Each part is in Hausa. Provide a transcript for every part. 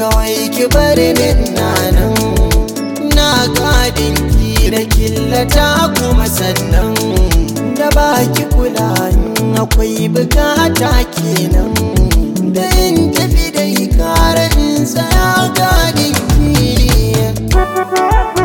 kawai ki bari ni nan na gadin ki da killata kuma sannan da baki kula in akwai bukata kenan da in tafi da ikara in tsaya gadin ki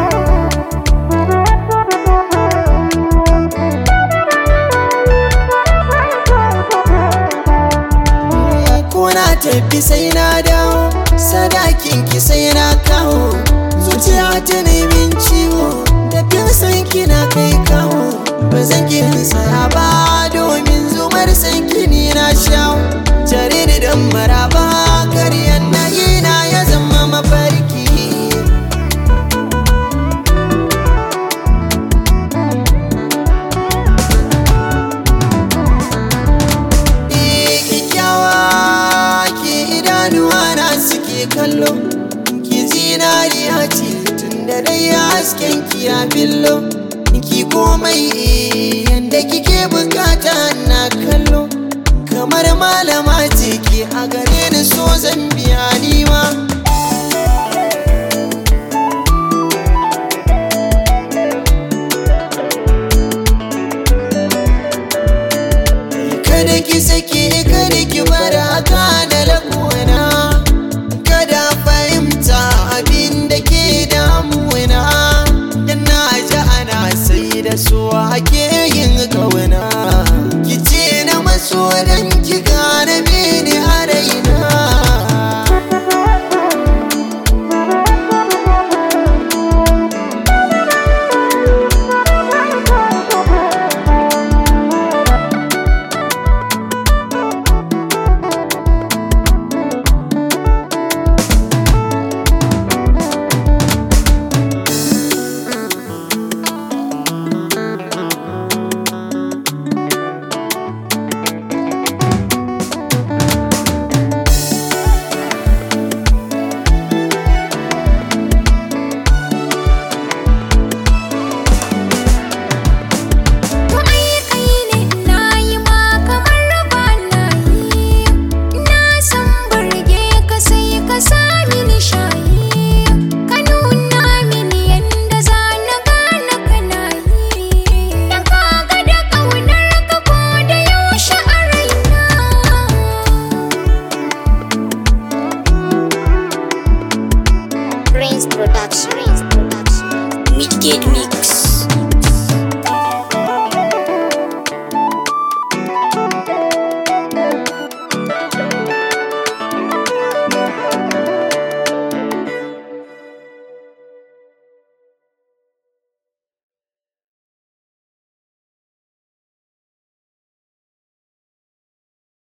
Kuna tafi sai na dawo sadakin ki sai na kawo zuciya ta nemin ciwo tafiyar san kina kai kawo ba zan ki saya ba domin zumar san kini na shawo tare da dan maraba karyan na na ya zama mafarki kyakkyawa ki idanuwa na suke kallo ki zinariya ce tun da dai hasken ki ya billo ki komai yanda kike bukata na kallo kamar malama ce ki a gare ni so zan biya ni ma